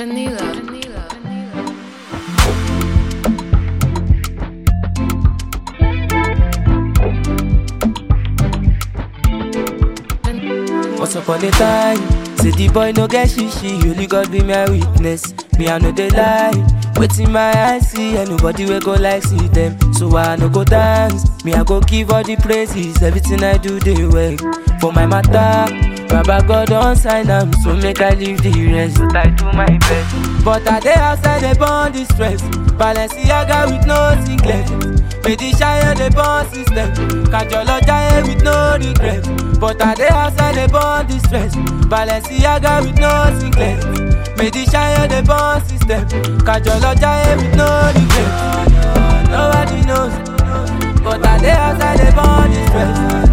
Vanilla. Once upon a time, say the boy no get shishi, only God be my witness. Me I know they lie, waiting my eyes see, and nobody will go like see them. So I no go dance, me I go give all the praises, everything I do they work for my matter. Baba God don't sign am, so make I leave the rest. But I do my best. But I dey outside they burn the stress. Balenciaga with no singlet. Medishire the born system. Kajolo giant with no regret. But I dey outside they burn the stress. Balenciaga with no singlet. Medishire the born system. Kajolo giant with no regret. Nobody knows. But I dey outside they burn the stress.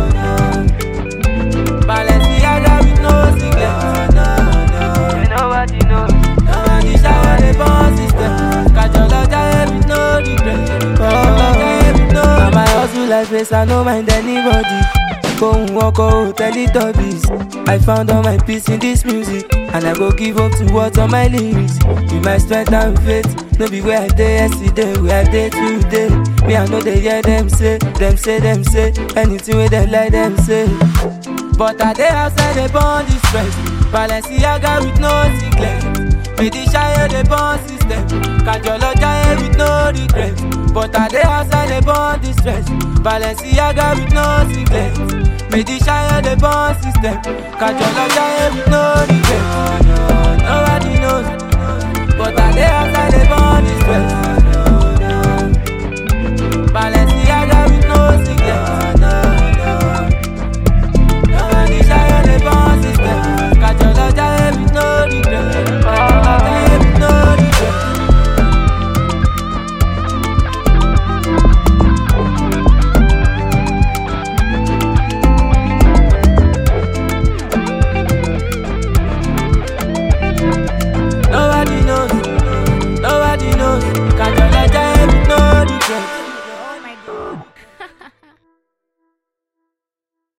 Balenciaga with no singlet. Nobody knows. Nobody shower the born system. Kajola giant with no regret. Kajola giant with no regret. my hustle like this, I no mind anybody. Go walk out, Teletubbies. I found all my peace in this music. And I go give up to what's on my lyrics. With my strength and faith. No be where I day yesterday, where I day today. Me, I know they hear them say, them say, them say. Anything with them like them say. But I dey outside they burn the stress. Balenciaga with no singlet. Medishire the burn system. Kajolo giant with no regret. But I dey outside they burn the stress. Balenciaga with no singlet. Medishire the burn system. Kajolo giant with no regret. Nobody knows. But I dey outside they burn the stress. Balenciaga with no singlet.